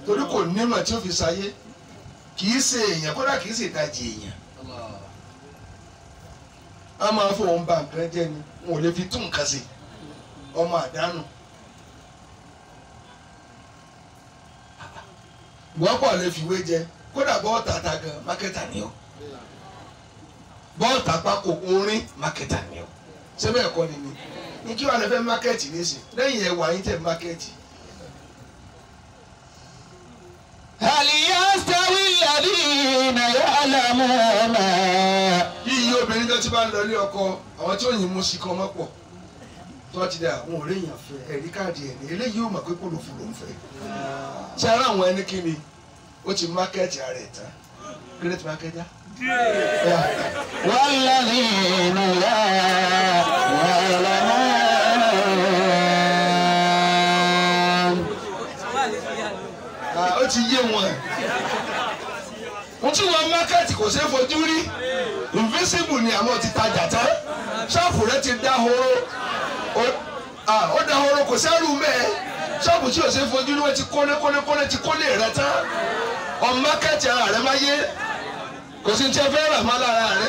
torí kò nímọ̀ tí ó fi ṣayé kì í ṣe èèyàn kódà kì í ṣe ìdajì èèyàn a máa fóun ba nǹkan jẹ́ ni wọn ò lè fi tún nǹkan ṣe ọmọ àdánù wọ́pọ̀ lè fiwé jẹ kódà bọ́ọ̀ tata gan mákẹ́tà ni ọ́ bọ́ọ̀ tapako orin mákẹ́tà ni ọ́ ṣé bẹ́ẹ̀ kọ́ ni ni ní kí wàá lè fẹ́ mákẹ́tì nísìn lẹ́yìn ẹ̀wà yín tẹ̀ mákẹ́tì. هل يستوي الذين يعلمون yíyí obìnrin tó ti bá ń lọ ilé ọkọ àwọn tí ò yín mú sí kan mọ́ pọ̀ tó ti dà àwọn ọ̀rẹ́ èèyàn fẹ́ ẹ̀rí káàdì ẹ̀ ní eléyìí ò mọ̀ pé kò lò fún ló ń fẹ́ ṣe ara àwọn ẹni kí ni ó ti mákẹ́tì ara ẹ̀ tán great marketer. والذين لا يعلمون Ah, ó ti yé wọn ohun tí wọn mákẹ́tì kò ṣeé fojú rí invisible ni àmọ́ ti tajà tán ṣọ́ọ̀bù rẹ ti dá horo Ó- ah, ó dá horo kò sẹ́rù mẹ́ẹ̀ ṣọ́ọ̀bù tí ò ṣeé fojú rí wọ́n ti kólé kólé kólé ti kólé rẹ tán ọmọ mákẹ́tì ara rẹ máa yé kò sí ní tí ẹ fẹ́ rà má lára rẹ.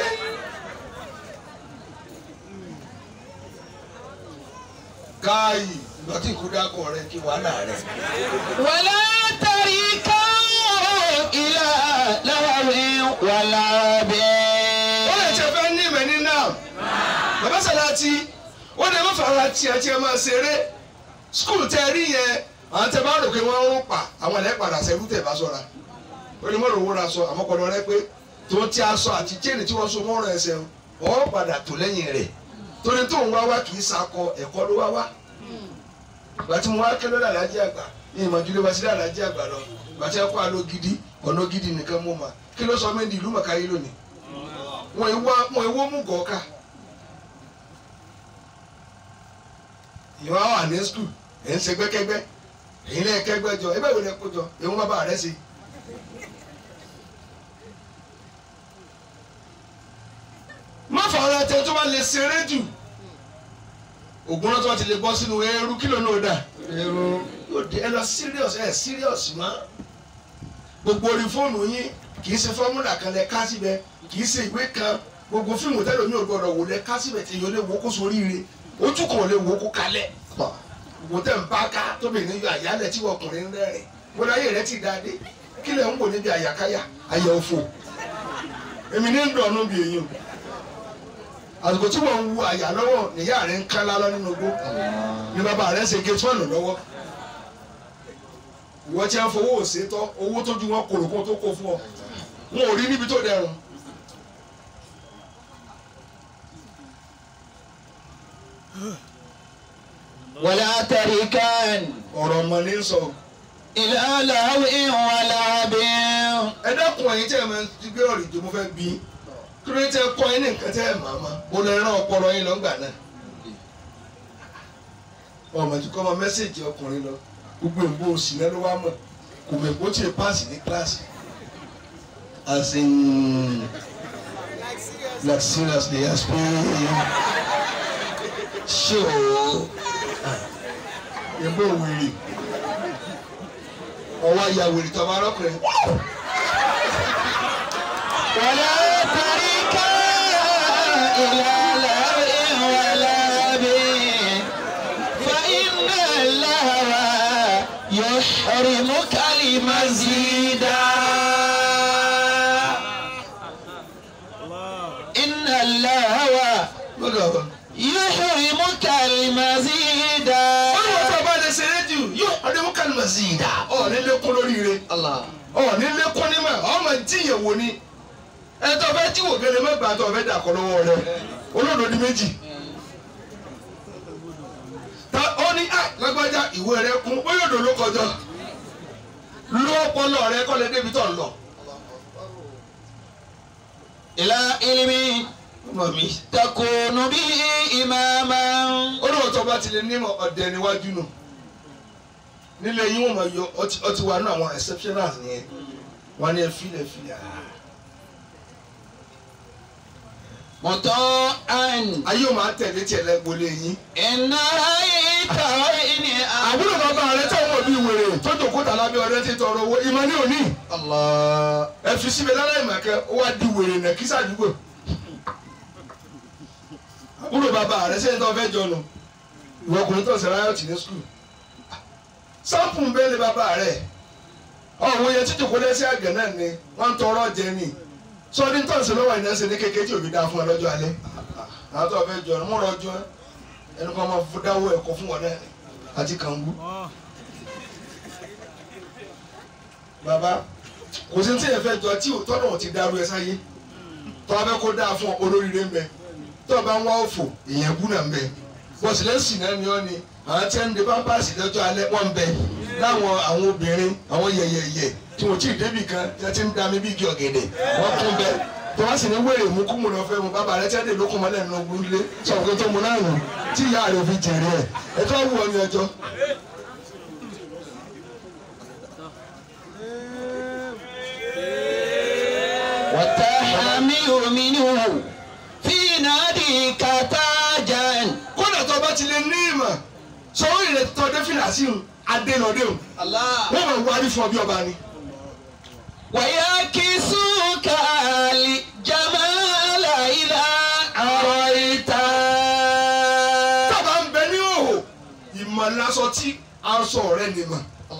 káàyì ìgbà tí ìkú dákọ̀ rẹ kí wàhálà rẹ. ولا تركوا إلى لهو ولا بين wọ́n lè tẹ fẹ́ ní ìmọ̀ ní náà bàbá sàláàtì wọ́n lè má fara tiẹ̀ tiẹ̀ máa ṣeré skul tẹ rí yẹn àwọn tẹ bá rò pé wọ́n ń pa àwọn ẹ̀lẹ́ padà sẹ́rú tẹ̀ bá sọ̀ra ó ní mọ̀rọ̀ owó ra sọ àmọ́kọ̀dọ̀ rẹ pé tó ti aṣọ àti chain tí wọ́n so mọ́rọ̀ ẹsẹ̀ wọ́n padà tó lẹ́yìn rẹ̀ torí tó ń wá wá kì í sakọ ẹ̀kọ́ ló wá wá ìgbà tí mo wá kẹ́ lọ́dà lájẹ́ àgbà ní ìmọ̀júlé wa sí lájẹ́ àgbà lọ ìgbà tí ẹ kó àlọ́ gidi ọ̀nà gidi nìkan mú ma kí ló sọ mí di ìlú mọ̀káyé lónìí wọn ìwọ wọn ìwọ mú gọ̀ọ́ká ìwọ wà ní skul ẹ̀ ń ṣe gbẹ́kẹ́gbẹ́ èyí lẹ́yìn kẹ́gbẹ́ jọ ẹgbẹ́ wo lẹ kó jọ èwọn bàbá rẹ ṣe. má fọwọ́n tẹ tó bá lè ṣeré jù ògùn náà tó bá ti lè bọ́ sínú eérú kí ló náà dà eérú yóò dé ẹ lọ serious ẹ serious mọ́ gbogbo orí fóònù yín kì í ṣe fọ́múlà kan lẹ ká síbẹ̀ kì í ṣe ìwé kan gbogbo fíìmù tẹ́lẹ̀ mi ò gbọ́dọ̀ wò lẹ ká síbẹ̀ tí yóò lè wo kó soríire ojú kan ò lè wo kó kalẹ̀ gbogbo tẹ̀ ń bá ká tóbi ní yọ àyálẹ̀ tí ọkùnrin ń rẹ́rìn wọ́n láyé rẹ ti dáadé kí lẹ̀ ń wò níbi àyàkáyà àyà òfò èmi ní ń dọ̀nù bí èyí o àsìkò tí wọ́n ń wu àyà lọ́wọ́ níyà rẹ̀ ń kán lálọ́ nínú igbó ní bàbá rẹ̀ ń ṣe gate one lọ́wọ́ ìwọ tí a ń fowó òṣètọ́ owó tó ju wọn kòrò kó tó kó fún ọ wọn ò rí níbi tó dẹrùn. ولا تركن ọ̀rọ̀ ọmọ ní sọ. إلى لهو ولا بين ẹ dẹ́kun ẹ̀yin tí ẹ máa ń ti gbé ọ̀rọ̀ ìjọ mo fẹ́ bí kí ló tẹ kọ́ ẹ ní nǹkan tẹ́ ẹ máa ma mo lè rán ọpọlọ yín lọ́ngbà náà. ọmọ tí kọ́ ọmọ mẹ́sẹ̀gì ọkùnrin lọ gbogbo ìbò òsì náà ló wá mọ̀ kò mọ̀ èkó tí ì páàsì ní kíláàsì. as in like seriously as pe ṣé o ìbò wèrè ọwọ́ ayà wèrè tó bá rọ́kùnrin. ولا تركن إلى لهو ولا بين فإن اللهو يحرمك المزيد إن اللهو lọ́dọ̀ ọ̀rọ̀. يحرمك المزيد wọ́n ní wọ́n tó bá lè ṣe rédíò yóò ọdún mú kálímà sí i dá. ọ̀ ní lékún lóríire الله ọ̀ ní lékún ní mà ọ̀ mà jíyàn wò ni. ẹ tó fẹ́ jí wò gẹ́lẹ́ mẹ́gbàá tó fẹ́ dà kọ́ lọ́wọ́ rẹ olódò ní méjì. ta ó ní à lágbájá ìwé rẹ kún ó yóò dò ló kọjọ. ló ọpọlọ rẹ kọ́ lè débi tó ń lọ. إلى علم ọmọ mi. تكون به إماما olóòótọ́ tó bá ti lè ní ọ̀dẹ níwájú nù nílẹ̀ yín wọ́n máa yọ ọtí ọtí wa nù àwọn exceptionals nìyẹn wọ́n ní ẹ filẹ̀ filẹ̀ ah مطاعا ayé ò máa tẹ̀lé tiẹ̀ lẹ́gbọ̀lé yín. إن رأيت وإن àbúrò bàbá rẹ tí àwọn òbí wèrè tó jòkó tà lábẹ́ ọdẹ ti tọrọ owó ìmọ̀ ní òní. الله ẹ fi síbi lára ìmọ̀kẹ́ ó wá di wèrè nà kí sàdúgbò. àbúrò bàbá rẹ sẹ́yìn tó fẹ́ jọnu ìwọ ọkùnrin tó ń sẹ́ra ayọ̀tì ní skul. sáǹpù ń bẹ́ẹ̀ lé bàbá rẹ ọ̀hún yẹn tí jòkó lẹ́sẹ̀ àgẹ̀ náà ni wọ́n ń tọrọ jẹ ni sọ́ọ́dí tó ń sẹ́ lọ́wọ́ ìnáṣẹ́ ní kékeré tí òbí dá fún ẹ lọ́jọ́ alẹ́ àwọn tó fẹ́ jọnu mú rọjò ẹnu kan máa fún dáwọ́ ẹ̀kọ́ fún wọn náà àti kàngú. bàbá kò sí tí yẹn fẹ́ jọ tí tọ́nà ò ti dárú ẹ sáyé tọ́ abẹ́ kó dáa fún ọ olóríire ń bẹ tọ́ bá ń wá òfò èèyàn bú náà ń bẹ bọ́sì lẹ́sìn náà ni ọ́ ni àwọn tí ń de pampasì lọ́jọ́ alẹ́ wọ́n ń bẹ láwọn àwọn obìnrin àwọn yẹ̀yẹ̀yẹ̀ tí wọ́n tí ì débì kan tí wọ́n ti ń dami bí igi ọ̀gẹ̀dẹ̀ wọ́n kún bẹ tọ́ wá sì ní wèrè mú kú mu lọ fẹ́ mu bàbá rẹ tí wọ́n dé lókun mọ́lẹ̀ nínú ogun lé sọ̀rọ̀ pé tó mu náà nù tí ìyá rẹ fi jèrè ẹ̀ ẹ̀ tó wù ọ ní ọjọ́ وتحمل منه في ناديك تاجا kódà tó bá ti lè ní ìmọ̀ sọ́wọ́ ìrẹ̀ tó dé fìlà sí un adénọdéhùn الله wọ́n máa wárí fún ọ bí ọba ni. ويكسوك الجمال إذا أريت tọ́ba ń bẹ ní òhò ìmọ̀ lásọ tí aṣọ rẹ̀ nìmọ̀.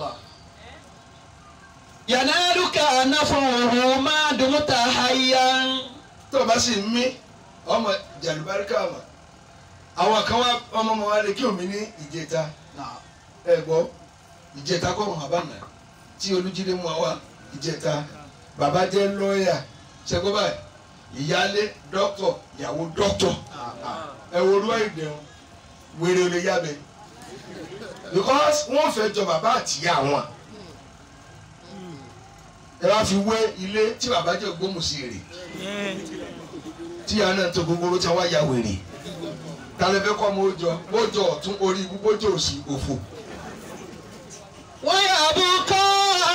ينالك نفعه ما دمت حيا tọ́ba sì ń mí ọmọ jàlùbáríkà mọ̀ àwọn kan wá ọmọ ọmọ wa lè kí omi ní ìjẹta ẹ gbọ́ ìjẹta kọ́ ọmọ àbámẹ́ tí olújídé mú wa ìjẹta bàbá jẹ́ lọ́ọ̀yà ṣẹ́gbọ́n báyìí ìyálé dókítọ̀ ìyàwó dókítọ̀ ẹ wo olú ìdẹ̀hùn wèrè olè yábẹ because wọ́n fẹ́ jọ bàbá àtìyá wọn ẹ wá fi wé ilé tí bàbá jẹ́ ògbómùsí rè tí ìyá náà tó gbogbo tí wọ́n ya wèrè tálẹ́ fẹ́ kọ́ ọmọ òjọ bójọ ọ̀tún orí ibú bójọ òsì òfò. ويبقى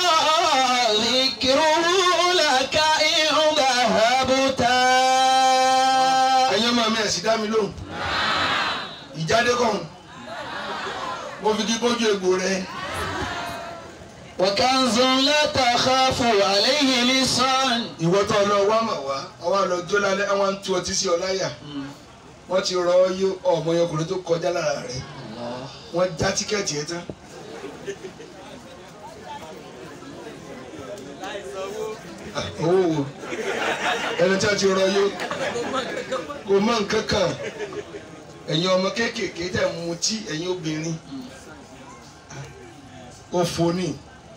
ذكره لك إن ذهبت ẹ̀yin ọmọ mi ẹ̀ sì dá mi lóhùn ìjáde kàn mo fi kí kójú egbò rẹ وكنز لا تخاف عليه لسان ìwọ tó lọ wá mà wá ọwọ́ lọ jó lálẹ́ àwọn ń tu ọtí sí ọ láyà wọ́n ti rọ yó ọmọ yẹn ọkùnrin tó kọjá lára rẹ wọ́n já tíkẹ́ẹ̀tì ẹ tán. Ah, owó wo ẹni tí a ti rọ yó kò mọ nǹkan kan ẹ̀yin ọmọ kéékèèké tẹ̀ ń mutí ẹ̀yin obìnrin òfò ni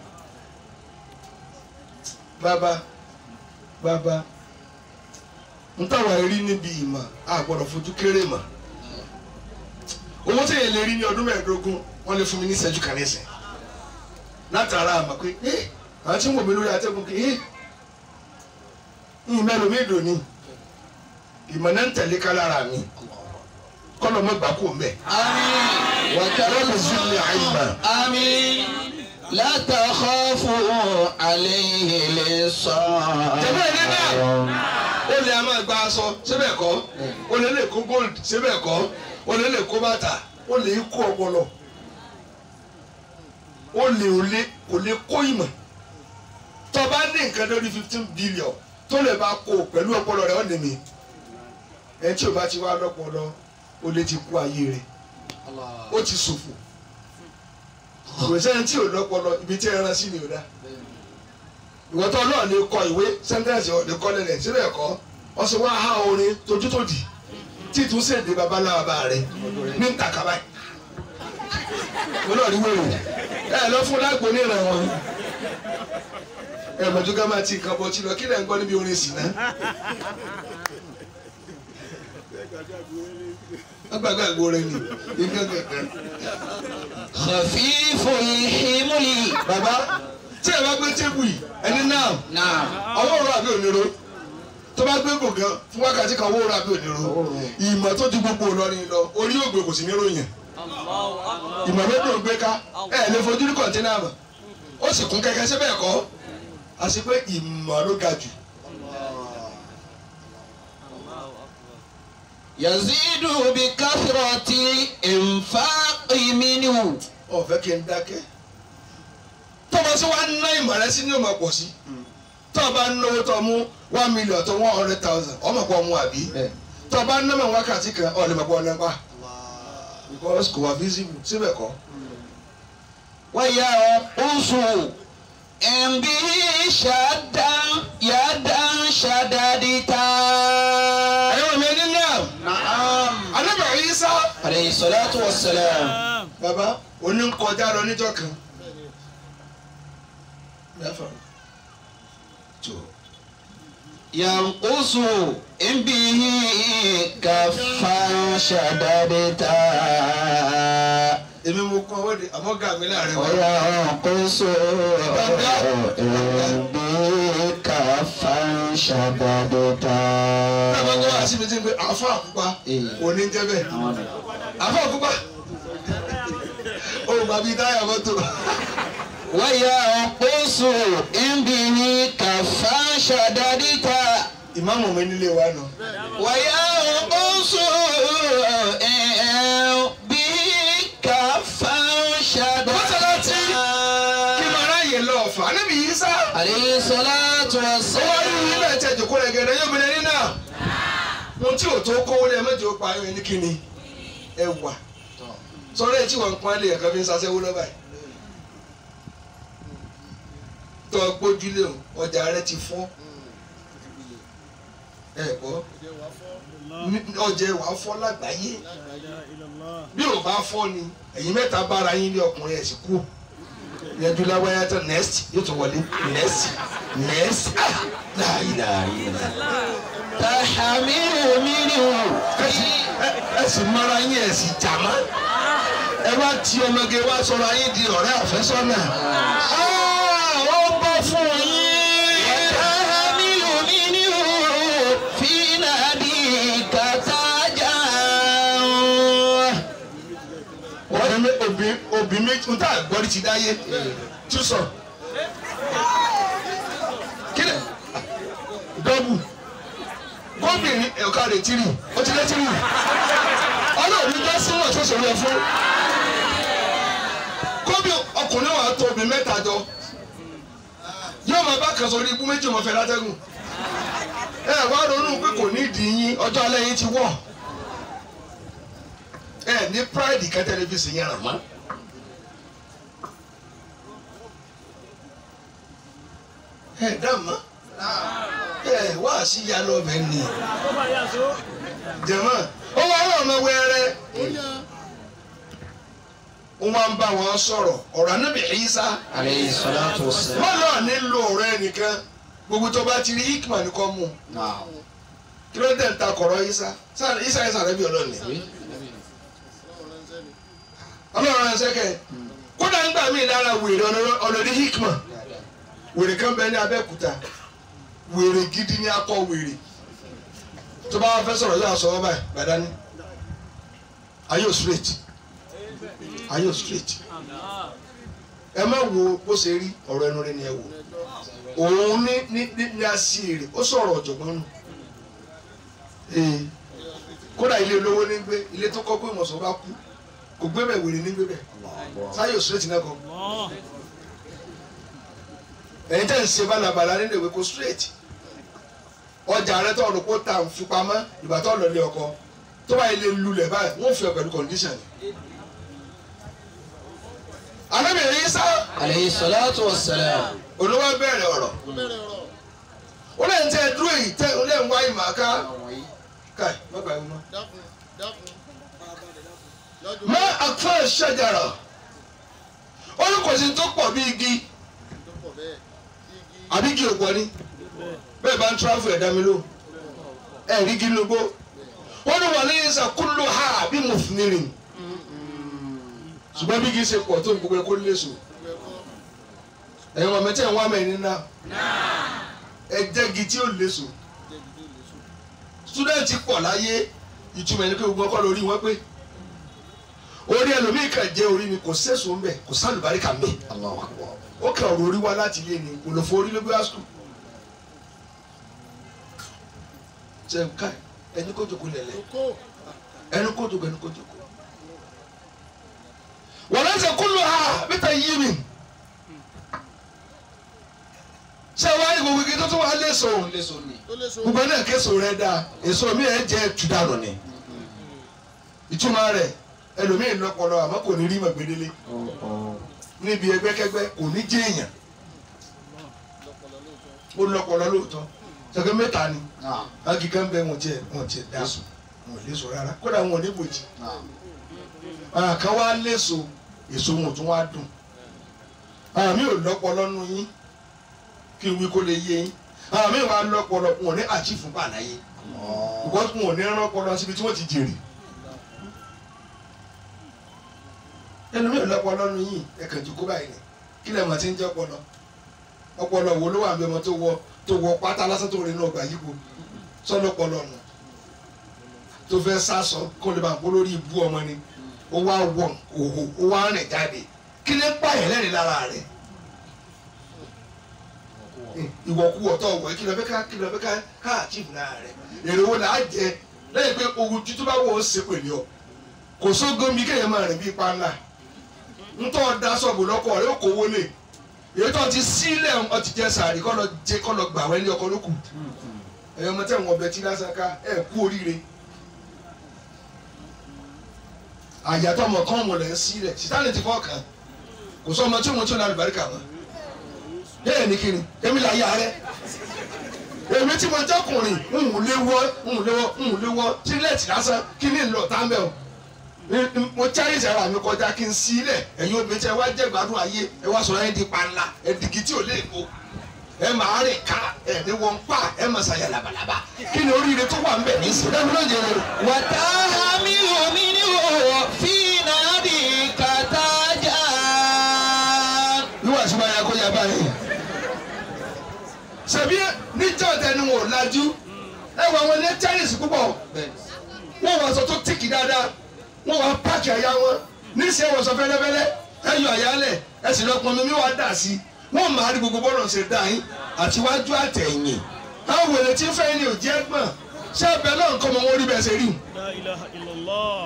bàbá bàbá n táwa rí níbi ìmọ̀ a gbọ́dọ̀ fojú kéré mọ̀ owó tí èèyàn lè rí ní ọdún mẹ́ẹ̀ẹ́dógún wọ́n lè fún mi ní ìṣẹ́jú kan nísìn látara àmọ̀ pé ẹ́ àwọn tí ń wò mí lórí atẹ́gùn kì í ń mẹ́nu mi dùn ní ìmọ̀ náà ń tẹ̀lé ká lára mi kọ́nà mọ́ gbà kó mbẹ́ آمين wọ́n lè zú ní àyìnbá آمين لا تخاف عليه لسان Jẹ̀bẹ́ ilé náà. ó lè a máa gba aṣọ síbẹ̀ kọ́ ó lè lè kó gold síbẹ̀ kọ́ ó lè lè kó bàtà ó lè kó ọpọlọ ó lè ò lè kò lè kó ìmọ̀ tó bá ní nǹkan lórí fifteen billion tó lè bá kó pẹ̀lú ọpọlọ rẹ̀ ó lè mi ẹ tí o bá ti wá lọ́pọlọ ó lè ti kú ayé rẹ̀ ó ti ṣòfò kò sẹ́ni tí ò lọ́pọlọ ibi tí ẹran sí ni ò dá ìwọ tó náà lè kọ ìwé sẹ́ńtẹ́ǹsì ọ̀dẹ kọ́ lẹ́lẹ̀ síbẹ̀ kọ́ wọ́n sì wá há orin tójútòdì tí tún sèdè babaláwa bá rẹ ní ntàkàbá yìí wọn náà rí wèrè ẹ lọ fún lágbo níran wọn ẹ mọ̀jú ká máa ti nǹkan bọ̀ tí lọ kí lẹ́ ń gbọ́ níbi orin sì ná. wọ́n gbàgbé àgbo rẹ ni nǹkan kankan. خفيف الحمل bàbá tí ẹ bá gbé tébù yìí ẹni náà نعم ọwọ́ òru àbí onírò tó bá gbé gbòngàn fún wákàtí kan ọwọ́ òru àbí onírò ìmọ̀ tó ju gbogbo Ìlọrin lọ orí ògbè kò sí ní ròyìn ìmọ̀ ló dùn gbé ká ẹ lè fojú ní kọ̀ǹtínà mọ̀ ó sì kún kẹ́kẹ́ síbẹ̀ kọ́ àti pé ìmọ̀ ló ga jù يزيد بكثرة الإنفاق منه ọ̀fẹ́ kí n dákẹ́ tọ́ba sí wàá ná ìmọ̀ rẹ sí ní ọmọ pọ̀ sí tọ́ba náwó tọ́ mú one million tó one hundred thousand ọmọ pọ̀ mú àbí tọ́ba ná mọ̀ wákàtí kan ọ̀lẹ́mọ̀ pọ̀ nípa because kò wá visible síbẹ̀ kọ́ وينقص إن به شدا يدا شددتا ẹ̀yọ́ mi ní náà anábìrì yìí sá عليه الصلاة والسلام baba oní ń kọjá lọ níjọ́ kan mẹ́fà tó ينقص إن به كفا شددتا èmi mo kọ́ ọ́ de àmọ́ gà mí láàrin wa. وينقص إن به كفا شددتا Tábà tó wá síbi tí ń pe àfa àkúpa òní ń jẹ́ bẹ́ẹ̀. Àfa àkúpa. Olùkọ́ àbí táyà mọ́tò. وينقص إن به كفا شددتا Ìmáàmù mi nílé wa nù. وينقص إن به كفا Mọ́sálásí kí شددتا máa ráyè lọ ọ̀fà. Níbi yìí sá. عليه الصلاة Ó wá rí والسلام ilé ẹ̀jẹ̀ jòkó rẹ̀ gẹ̀rẹ́ yóò bẹ̀rẹ̀ nínà. Mo tí ò tó kówó lé ẹ̀mẹ́jọ pa ayọ̀ ẹni kí ni? Ẹ wà. Sọ́rọ́ ẹ̀ tí wọ́n ń pọ́n lé ẹ̀kan fi ń sasẹ́wó lọ́ba yìí. Tọ́ gbójúlé o, ọjà rẹ ti fọ́. Ẹ gbọ́. Ní- Ọjà ẹ̀wà fọ́ lágbàáyé. bí o bá fọ́ ni ẹ̀yin mẹ́ta bára yín lé ọkùnrin ẹ̀ sì kú yẹjú láwáyá tán next yóò tún wọlé next next ah láàyè láàyè تحمل منه ẹ sì mara yín ẹ sì jàmá ẹ wá ti ọmọge wá sọ̀rọ̀ ayé di ọ̀rẹ́ àfẹ́sọ́nà ó bọ́ fún yín. تحمل منه في ناديك تاجا obì mé- obì obì méjì ń tà gbọ́dí ti dáyé tú sọ kílẹ̀ dọ́bù gómìnir ẹ̀ka rẹ̀ tìrì ó ti lé tìrì ọlọ́run jẹ́ síwọ̀n tó ṣòro ẹ̀ fún gómì ọkùnrin wa tó obì mẹ́ta jọ yóò máa bá kan sórí ibú méjì ọmọ fẹ́ látẹ́gùn ẹ wá ronú pé kò ní ìdí yín ọjọ́ alẹ́ yín ti wọ̀ ẹ ní pride kan tẹlifíṣàn yẹn ràn mọ́. ẹ dàmọ́ ẹ wá sí ya lọ́bẹ̀ ni jẹ̀mọ́ ó wá rọ̀ ọmọ wẹ́rẹ́ ó wá ń bá wọn sọ̀rọ̀ ọ̀rọ̀ anábì Ìsá عليه الصلاة والسلام wọ́n náà nílò ọ̀rọ̀ ẹnìkan gbogbo tó bá ti rí hikma ní kọ́ mu نعم kí ló dé ń ta kọ̀rọ̀ Ìsá Ìsá Ìsá Ìsá rẹ̀ bí ọlọ́ọ̀ni ọlọ́run ẹ̀ sẹ́kẹ̀ kódà ń gbà mí lára wèrè ọlọ́dí hikma wèrè kan bẹ ní Abẹ́òkúta wèrè gidi ní akọ wèrè tó bá wà fẹ́ sọ̀rọ̀ yóò sọ ọ́ báyìí gbàdání ayé ò straight ayé ò straight ẹ má wo bó ṣe rí ọ̀rọ̀ ẹnu rẹ ni ẹ wò òun ní ní ní ní aṣèrè ó sọ̀rọ̀ ọ̀jọ̀gbọ́n nù ee kódà ilé olówó ní gbé ilé tó kọ́ pé ìmọ̀sán bá kú kò gbé bẹ̀ wèrè ní gbé bẹ̀ sáyé ò straight náà kọ́ ẹ̀yin tẹ̀ ń ṣe balabala nínú ìwé kó straight ọjà rẹ tó ọdún kó ta fipamọ́ ìgbà tó lọ lé ọkọ tó bá ilé lulẹ̀ báyìí wọ́n fi ọ pẹ̀lú condition. alábìrin yìí sá عليه الصلاة والسلام olówó bẹ̀rẹ̀ ọ̀rọ̀ ó lè ń tẹ́ dúró yìí tẹ́ ó lè ń wá ìmọ̀ ká káì má gbà yín mọ́. dákun dákun lọ́dún má àkọ́ ṣẹ̀jàrà ó ní kò sí tó pọ̀ bí igi tó pọ̀ bẹ́ẹ̀ igi àbí igi òpó ni bẹ́ẹ̀ bá ń tráfù ẹ̀dá mi ló ẹ̀ rí igi lógbó wọ́n ní wà ní ìsàkúlò ha bí mo fi ní rìn ṣùgbọ́n bí igi ṣe pọ̀ tó ń gbogbo ẹ̀kọ́ léṣo gbogbo ẹ̀kọ́ ẹ̀yin ọmọ mẹ́tẹ́ ń wá mẹ́rin náà ẹ jẹ́ igi tí ó léṣo jẹ́bi tó lè sùn. sítúdẹ̀ntì pọ̀ láyé ìtumọ̀ ẹni pé gbogbo ọkọ lórí wọn pé orí ẹlòmíì kan jẹ́ orí ni kò sẹ́sùn ń bẹ̀ kò sálùbáríkà ń bẹ̀ الله أكبر ó kàn ọ̀rọ̀ orí wá láti ilé ni kò lọ fọ orí ló gbé wá sùkúl. ṣe ká ẹni kó jòkó lẹ̀lẹ̀ kókó ẹni kó jòkó ẹni kó jòkó. wọ́n lọ́sẹ̀ kúlù ha mẹ́ta yí mi. ṣé wàá ní gbogbo igi tó tún wàá léso léso ni. tó lè so gbogbo náà késo rẹ dáa èso mi ẹ̀ jẹ́ tùdánù ni ìtumọ̀ rẹ̀ ẹlòmíín lọ́pọlọ àmọ́ kò ní rí mọ̀gbẹ́dẹ́lé níbi ẹgbẹ́kẹ́gbẹ́ kò ní jẹ́ èèyàn ó lọ́pọlọ lóòótọ́ ṣẹ́gbẹ́ mẹ́ta ni agi kan bẹ wọn tiẹ̀ wọn tiẹ̀ da so wọn ò léso rárá kódà wọn ò ní bòjì àwọn kan wá léso èso wọn ò tún wá dùn àwọn mi ò lọ́pọlọ nù yín kí n wí kó lè yé yín àwọn mi wà lọ́pọlọ wọn ò ní àchífù bàláyé ìwọ́n wọn ò ní rán ọpọlọ síbi tí wọ́n ti jèrè. ẹnu mi ò lọ́pọlọ nù yín ẹ̀kan jù kó báyìí ni kí lè mọ̀ tí ń jẹ́ ọpọlọ ọpọlọ wo ló wà ń bẹ ọmọ tó wọ tó wọ pátá lásán tó rí náà gbà yípo sọlọpọlọ nù tó fẹ́ sásọ kó lè bá ń kó lórí ibú ọmọ ni ó wá wọ òhò ó wá rìn jáde kí lè pààyàn lẹ́rìn lára rẹ̀ ìwọ̀kuwọ̀ tó wọ̀ kí lọ fẹ́ ká kí lọ fẹ́ ká ká àchíf lára rẹ̀ èrè wo là á jẹ lẹ́yìn pé owó tuntun bá wọ̀ ó ṣe pèlè ọ kò sógun mi kéèyàn máa rìn bí ipa ńlá ntọ́ da sọ̀bù lọ́kọ̀ rẹ̀ ó kó wọlé èyí tó ti sílẹ̀ ọ ti jẹ sàárì kọ́ lọ jẹ kọ́ lọ gbà wẹ́lẹ́ ọkọ lókù ẹ̀yọ́ ọmọ tẹ̀ wọ́n ọbẹ̀ tí lásán ká ẹ̀ kú oríire àyàtọ̀ ọmọ kan wọlé ń sílẹ̀ sítánì ti fọ́ kàn kò sọ ọmọ tí òun tí ò ní alùbáríkà mọ́ bẹ́ẹ̀ ni kiri èmi là yà rẹ èmi tí mo jọkùnrin ń wù léwọ́ ń wù léwọ́ ń wù léwọ́ sílẹ̀tì lásán kí ni ń lọ tá mẹ́ o mo cháyé ìṣẹ̀rọ mi kọjá kí n sílẹ̀ ẹ̀yin obìnrin tí ẹ wá jẹ́ gbádùn ayé ẹ wá sọ̀rọ̀ ẹ̀ di panla ẹ̀ dìgì tí ò lè kó ẹ máa rìn ká ẹ̀ ní wọn pa ẹ máa ṣàyà labalábá kí ni oríire tó wà ń bẹ̀ ní sí dábì náà jẹ́ rẹ̀. وتحمل منه في ناديك تاجا wíwá sí máa yà kó yà báyìí. ṣebí níjọ́ tẹnu wọn ò lajú ẹ wọ àwọn ilé chinese púpọ̀ wọ́n wọ aṣọ tó tìkì dáadáa wọ́n wọ páàkì àyà wọn níṣẹ́ wọ́n sọ fẹ́lẹ́fẹ́lẹ́ ẹ yọ àyálẹ̀ ẹ sì lọ pọnmi mi wá dà sí i wọ́n máa rí gbogbo bọ́ọ̀lù ṣe dá yín àtiwájú àtẹ̀yìn àwọn wèrè tí ń fẹ́ ni ò jẹ́ gbọ̀n ṣé ẹbẹ̀ náà nǹkan ọmọ wọn rí bẹ́ẹ̀ ṣe rí. لا إله إلا الله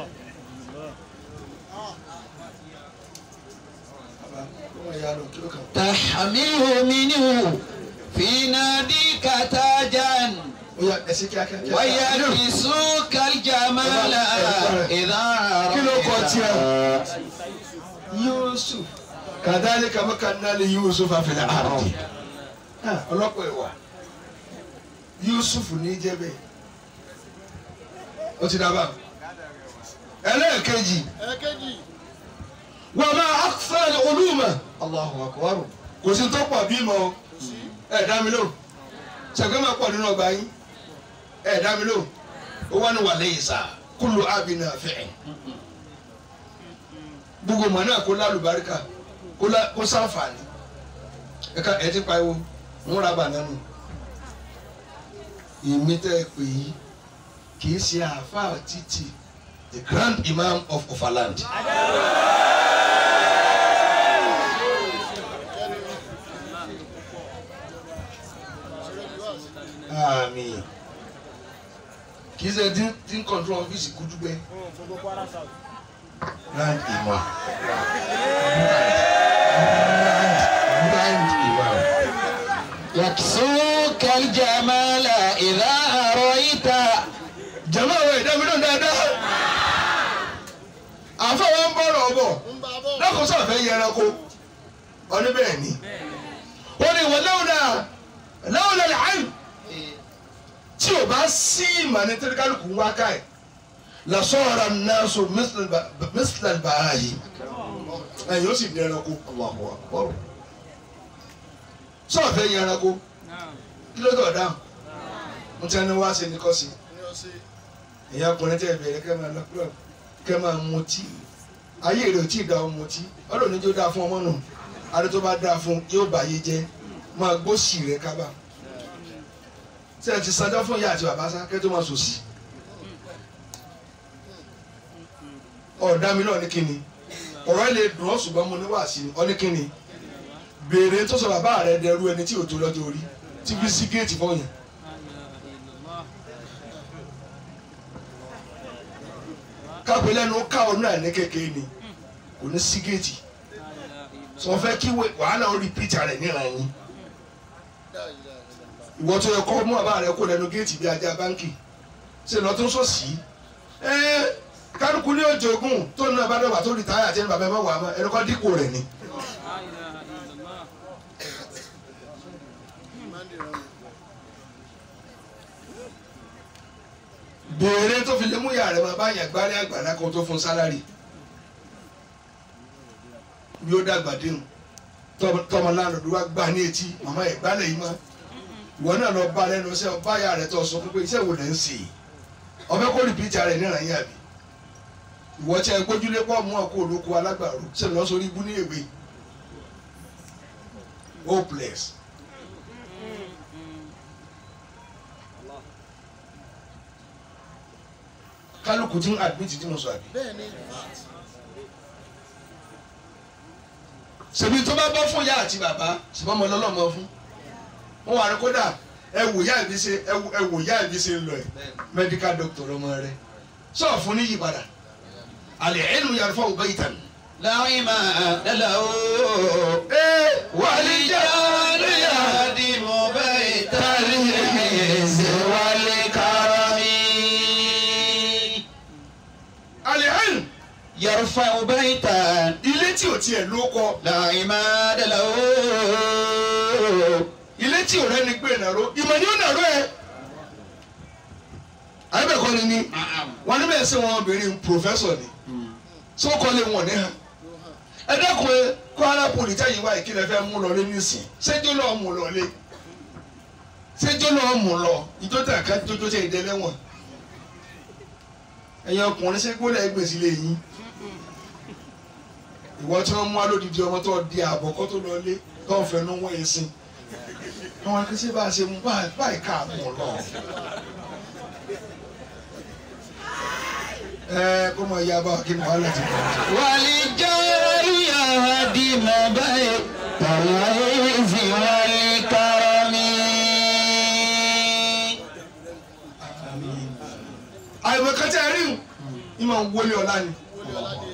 تحمله منه في ناديك تاجا ó yá ẹ sí kíákíá. ويكسوك الجمال إذا kí ló kọ رأيت tiẹ̀. yusuf kadhalika makanna li yusuf fil ardi ọlọ́pàá ẹ̀wà yusuf ní jẹ́bẹ̀ ó ti dábàá ẹlẹ́ẹ̀kejì ẹ̀ẹ́kejì wa ma akthar uluma الله أكبر kò sí tó pọ̀ bímọ o ẹ̀ dá mi lò ṣàgbé máa pọ̀ nínú ọgbà yín ẹ̀ dá mi lò ó wà ní wàlẹ́ yìí sá kullu abin nafi' gbogbo mọ̀ náà kó lálùbáríkà kó lá- kó sáǹfààní ẹ̀ka ẹ̀ ti pariwo ń ra bànánù ìmí tẹ́ ẹ pè yí kì í ṣe àáfàá títì the grand imam of Ofaland. Àmín. kì í ṣe tí tí ń control ọ́fíìsì kúdúgbẹ́ grand imam grand imam. يكسوك الجمال إذا رأيت jama wo ìdámidọ́ dáadáa àfọwọ́ ń bọ̀rọ̀ ọ̀bọ̀ ń bá a bọ̀ lọ́kọ̀ọ́sọ fẹ́ yẹ ẹranko ọdún bẹ́ẹ̀ ni ó ní wọ́n lẹ́wọ̀nà lẹ́wọ̀nà lẹ́hìn tí o bá sí ìmọ̀ ní tẹ́lifíkálùkù ń wá káì lọ́sọ̀rọ̀ náà so mísílẹ̀ bàá yìí ẹ̀yìn ó sì di ẹranko ọ̀rọ̀ sọ̀rọ̀ fẹ́ yẹ ẹranko kí ló dọ̀ dáhùn mo ti ẹni wá sí ni kọ́ sí ní ọ̀sẹ̀ ẹ̀yin ọkùnrin tẹ́ ẹ bẹ̀rẹ̀ kẹ́ máa lọ club kẹ́ máa mutí ayé rẹ̀ ò tí ì da ọmọ mutí ọlọ́run ní jó dáa fún ọmọ nù adé tó bá dáa fún yóò bá yé jẹ́ máa gbósì rẹ̀ kábà ṣé ẹ ti sanjọ́ fún ìyá àti bàbá sá kẹ́ tó máa sòsì ọ̀dà mi náà ní kíni ọ̀rọ̀ ẹ̀ lè dùn ọ́ ṣùgbọ́n mo ní wàásì ọ ní kíni béèrè tó sọ bàbá rẹ̀ dẹrú ẹni tí ò tó lọ́jọ́ orí tí fi sí géètì fọyín kápẹ́ lẹ́nu ó ká ọ̀nà ní kékeré ni kò ní sí géètì sọ fẹ́ kí wẹ- wàhálà ó repeat rẹ̀ níran yín ìwọ tó yẹ kọ́ mú àbá rẹ kó lẹ́nu géètì bí ajá báńkì ṣe lọ tó ń sọ sí ẹ kálukú ní òjòògùn tó ní abá dọ̀gba tó rìtáyà tí ẹni bàbá ẹ má wà á mọ́ ẹni kọ́ dípò rẹ̀ ni. béèrè tó fi lé mú yàrá rẹ máa bá yàn gbárí àgbàlá kan tó fún sálárì bí ó dàgbà dénú tọmọ láńlọ́dún wa gbà ní etí màmá ẹ̀ gbálẹ̀ yìí mọ́ ìwọ náà lọ bá lẹ́nu iṣẹ́ ọba yà rẹ tó sọ fún pé iṣẹ́ wo lẹ́ ń ṣe ọbẹ̀ kó rìpíìtì ara ẹ̀ níran yín àbí ìwọ tí ẹ gbójúlé pọ̀ mú ọkọ̀ olóko alágbàro ṣe lọ sórí ibú ní èwe hopeless. kálukú tí ń admit tí mo sọ àbí. bẹ́ẹ̀ ni ṣèbí tó bá bọ́ fún ìyá àti bàbá ṣùgbọ́n ọmọ ọlọ́mọ fún wọn wà ní kódà ẹ wò ìyá ìbí ṣe ẹ wò ẹ wò ìyá ìbí ṣe ń lọ ẹ medical doctor ọmọ rẹ sọ fún ní yípadà àlẹ́ ẹnu yàrá fún ọgbẹ́ ìtàn. láwìmá dàlàó ee wàlíjàlú yàdìmú bẹ́ẹ̀ tàlí ẹ̀sẹ̀ wálé kárami. àlẹ́ ẹnu yarfa bẹ́ẹ̀ta ilé tí ò tiẹ̀ ló kọ láwìmá dàlàó. ilé tí ò rẹ́ni gbé nàró ìmọ̀ ni ó nàró ẹ. àyẹ̀bẹ̀kọ́ ni ni wọn ní bẹ́ẹ̀ sẹ́ wọn obìnrin pòfẹ́sọ̀ ni sókò lè wọ̀n ní hàn ẹ dẹ́kun ẹ Kwara poli tẹ́yìn wáyé kí lẹ fẹ́ mú lọ lé nísìn ṣéjó lọ́ọ́ mú lọ lé ṣéjó lọ́ọ́ mú lọ ìjọ tẹ̀ ká jójó tẹ̀ ìdẹ́ lẹ́wọ̀n ẹ̀yin ọkùnrin ṣé gbọ́dọ̀ gbèsè lè yín ìwọ tí wọ́n mú alódìdí ọmọ tó di àbọ̀ kó tó lọ lé tó ń fẹnu wọ́n yẹn sin àwọn akẹ́sẹ́ bá a ṣe mú báyìí ká mú lọ. ẹ kó mọ ìyá bá wa kí ni wàhálà ti bọ̀. wàlíjàlú yàdìmú bẹ́ẹ̀ tàlí ẹ̀sẹ̀ wálé kárami. àìmọ̀ kẹtẹ rí o ní ma wọlé ọ̀la ni wọlé ọládé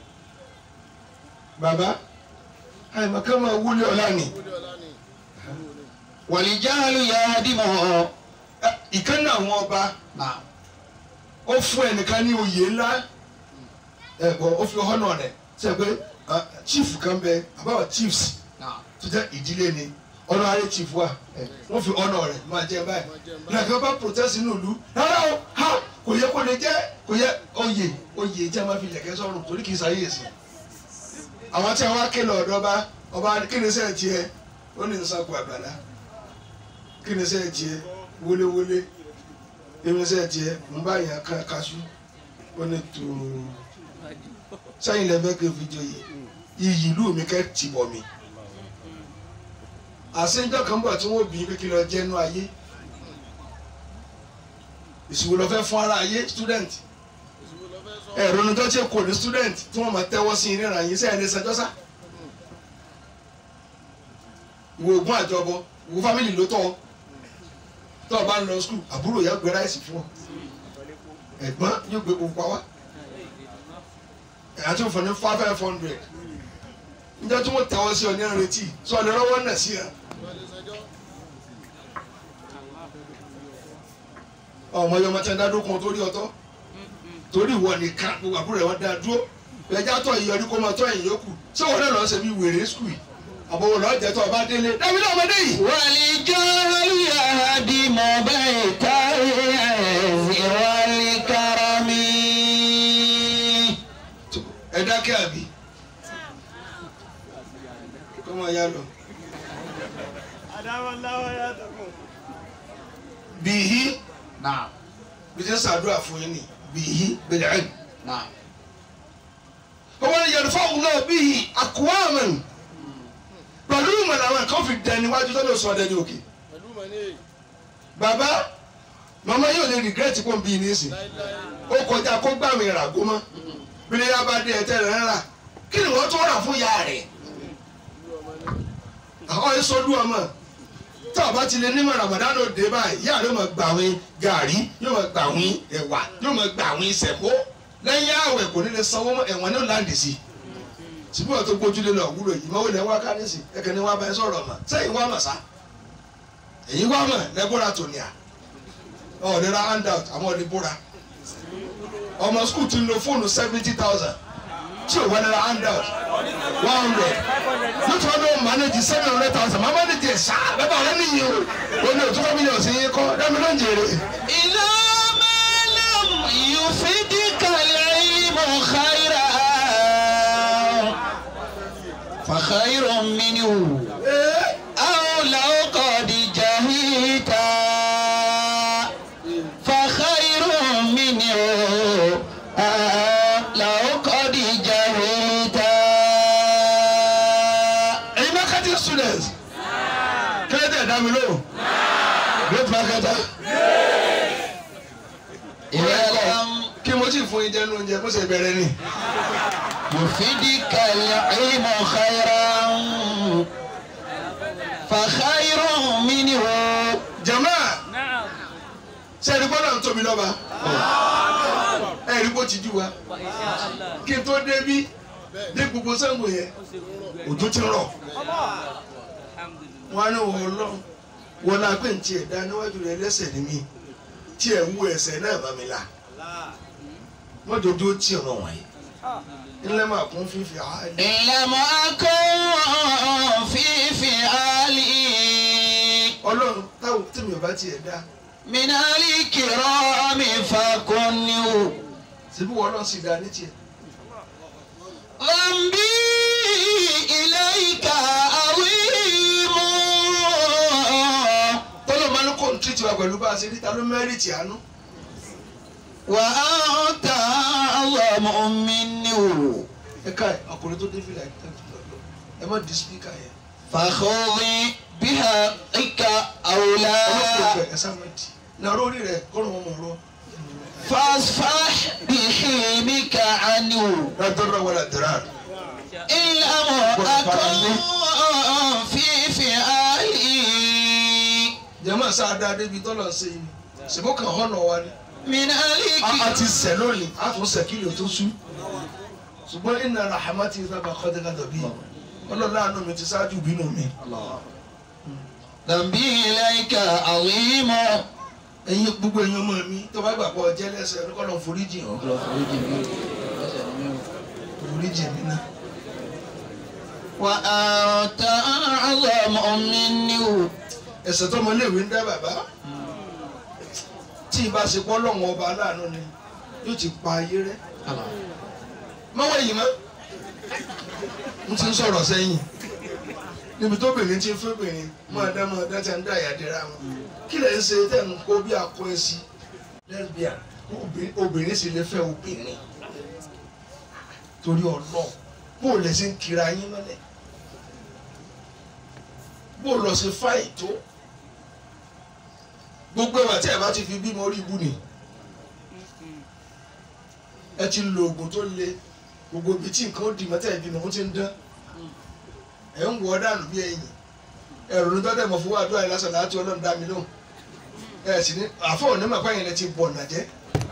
bàbá àìmọ̀ kẹ ma wọlé ọ̀la ni wọlé ọlá ni wàlíjàlú yàdìmú. Ẹ, ìkànnì àwọn ọba ó fún ẹnìkan ní oyè ńlá ẹ bọ ó fi họ́nà rẹ̀ sẹ pé ah, chief kan bẹ àbáwọ̀ chiefs tó jẹ́ ìdílé ni honorary chief wa wọ́n fi họ́nà rẹ̀ máa jẹ báyìí nàkàn bá protest inú ìlú rárá o ha kò yẹ kó lè jẹ́ kò yẹ oyè oyè tí a máa fi lẹ̀kẹ́ sọ́run torí kì í sáyé èsì àwọn tí àwọn akéèlè ọ̀dọ́ bá ọba kí ni sẹ́ẹ̀ tiẹ̀ ó ní nsàkó àgbàlá kí ni sẹ́ẹ̀ tiẹ̀ wọléwọlé kí ni sẹ́ẹ̀ tiẹ̀ ń bá yàn ká kaṣú ó ní tòó sẹ́yìn lẹ́fẹ́ kí n fi joyè iyì ìlú mi kẹ́ ti bọ̀ mi àṣejọ́ kan bọ̀ tí wọ́n bí kékeré lọ jẹ́nu ayé ìṣòwò lọ fẹ́ fún ara ayé student ìṣòwò lọ fẹ́ sọ ẹ̀rọ ní tọ́jú kò ní student tí wọ́n máa tẹ́wọ́ sí i níra yín sẹ́yìn ní sẹjọ́sá ìwò ògùn àjọbọ ìwò family ló tọ́ ọ tọ́ ọ bá ń lọ school àbúrò yà gbé ráìsì fún ọ ẹ̀gbọ́n yóò gbé pupa wá àti òfin ní five hundred njẹ́ tí wọ́n tẹ́wọ́ sí ọ ní ìrètí sọ ọ lè rọ́wọ́ náà sí ẹ. wọlé sẹjọ́ ọmọ yọmọ tí wọn dá dúró kan torí ọ̀tọ̀ torí ìwọ nìkan gbogbo àbúrò rẹ wọn dá dúró ẹjá tọ ìyọrí kó máa tọ ẹ̀yìn yòókù ṣé wọn náà lọ ṣe bí wèrè skul àbọwọ lọ jẹ tó ọba délé dábìlì náà ọmọdé yìí. wàlíjàlú yàdìmú bẹ́ẹ̀ tàlí ẹ̀sẹ̀ wálé kárami. ẹ dákẹ́ àbí kó máa yá lọ. Adamallahu ya takum. bìhí Naam. bí ti ń sàdúrà fún yín ni bìhí bẹ̀rẹ̀ ẹ̀. Naam. wọ́n ní yẹn fáwọn náà bìhí àkúwàmù pẹ̀lú ìmọ̀ làwọn kan fi dẹni wájú tó lè sọ dẹni òkè. pẹ̀lú mọ̀ ní bàbá màmá yóò lè regret kó n bí ní ìsìn. láíláí ó kọjá kó gbà mí rà gómọ bílẹ̀ yá bá dé ẹ̀tẹ́ rẹ̀ rà kí ni wọ́n tó rà fún ìyá rẹ̀ ìlú ọmọ ní àwọn ìsọdú ọmọ tí a bá ti lè nímọ̀ Ramadan òde báyìí ìyá rẹ̀ máa gbà wín gàrí yóò máa gbà wín ẹ̀wà yóò máa gbà wín sẹ̀kó lẹ́yìn àwẹ̀ kò ní lè sanwó mọ́ ẹ̀wọ̀n ní òláǹdì sí ṣùgbọ́n tó gbójúlé lọ wúlò yìí mọ́wé lẹ́ wá kárẹ́sì ẹ̀kẹ́ ni wọ́n bá ẹ sọ̀rọ̀ mọ́ sẹ́yìn wá mọ̀ sá ẹ̀yìn wá mọ̀ lẹ́bùrà tòníà ọ̀ọ́dẹ́ra handout àwọn ọ̀dẹ́bùrà ọmọ skul ti ń lo fóònù seventy thousand tí o wà nira handout one hundred nítorí wọn bẹ manage seven hundred thousand máa manage ẹ̀ sá bẹ́ẹ̀ bá ọ̀rẹ́ nìyí o o ní òtún fún mílíọ̀nù sí yín kọ́ dẹ́mi ló ń jèrè. إذا ما لم يفدك العلم خيرا فخير منه أو لو قد جهيت فخير منه أو لو قد جهيت ẹ̀yin marketing students kílẹ̀ tẹ̀ dá mi lóhùn great marketer إذا لم kí mo sì fún yín jẹ́ ní oúnjẹ bó ṣe bẹ̀rẹ̀ ni. يفيدك العلم خيرا فخير منه jama ṣe ẹni gbọ́dọ̀ ń tóbi lọ́ba ẹ̀rí bó ti jú wa kí n tó débí dé gbogbo sẹ́gun yẹn òjò ti rọ̀ wọn á ní wọn lọ wọn náà pé ntí ẹ̀ dá níwájú rẹ lẹ́sẹ̀ ní mi tí ẹ̀ wú ẹsẹ̀ náà bá mi la wọ́n dodo tí ọmọ wọ̀nyí ńlẹ́ máa kún fífi àálẹ́. إن لم أكن في فعالي ọlọ́run táwọn tèmi ò bá tiẹ̀ dá من الكرام فكن síbí wọn náà sì dá ní tiẹ̀. ذنبي إليك عظيم tọ́lọ́ máa ń kó ní tìrìtì wa pẹ̀lú bá a ṣe rí ta ló mẹ́rìtì àánú. وأنت أعظم منه ẹ ká ẹ ọkùnrin tó dé fìlà ẹ tẹ́ tó lọ ẹ má di spíkà yẹn. فخذ بحقك ọlọ́pàá أولى ìfẹ́ ẹ sá máa di. nàró orí rẹ kọ́nà wọn mọ̀ ọ́. فاصفح بحلمك عنه ládọ́rọ̀ wọlé àdúrà. إن لم أكن في فعالي jẹ́mọ̀ sá dáa débi tọ́lọ̀ ṣe yìí ṣèbó kan hànà wa ni. من a ti عليك sẹ̀ lónìí a tún sẹ̀ kí lè tó sú. ṣùgbọ́n iná rahamati sábà kọ́dẹ́ká dọ̀bí ọlọ́lá àánú mi ti ṣáájú bínú mi. ذنبي إليك عظيم ẹ̀yin gbogbo ẹ̀yin ọmọ mi tó bá gbà pọ̀ jẹ́ lẹ́sẹ̀ ẹni kọ́ lọ́n foríjì hàn foríjì mi náà. وأنت أعظم منه ẹ̀ṣẹ̀ tó ọmọléèwé ń dá bàbá tí ìbá ṣe pọ́ lọ́wọ́ ọba aláàánú ni yóò ti pa ayé rẹ́. mọ́wọ́ yìí mọ́ n ti ń sọ̀rọ̀ sẹ́yìn níbi tó bìnrin ti ń fẹ́ bìnrin máa dá máa dá tí a ń dá ìyàdẹ́ra wọn kí lè ń ṣe tẹ̀ ń kó bí akọ ẹ sí lesbian obìnrin- obìnrin sì lè fẹ́ obìnrin torí ọlọ́ọ̀ bó o lè ṣe ń kira yín mọ́lẹ̀ bó o lọ sí fáì tó gbogbo ẹwà tí ẹ bá ti fi bímọ orí ibu ni ẹ ti lo oògùn tó le gbogbo ibi tí nǹkan ó di mọ́tẹ́ ìbímọ ó ti ń dán ẹ ń wọ dànù bí ẹ̀yìn ẹ̀rù ní tọ́tẹ̀ mọ̀ fún wa àdúrà yìí lásán láti ọlọ́run dá mi lóhùn ẹ sì ní àfọ̀ òní màpá yẹn lẹ ti bọ̀ ọ̀nà jẹ́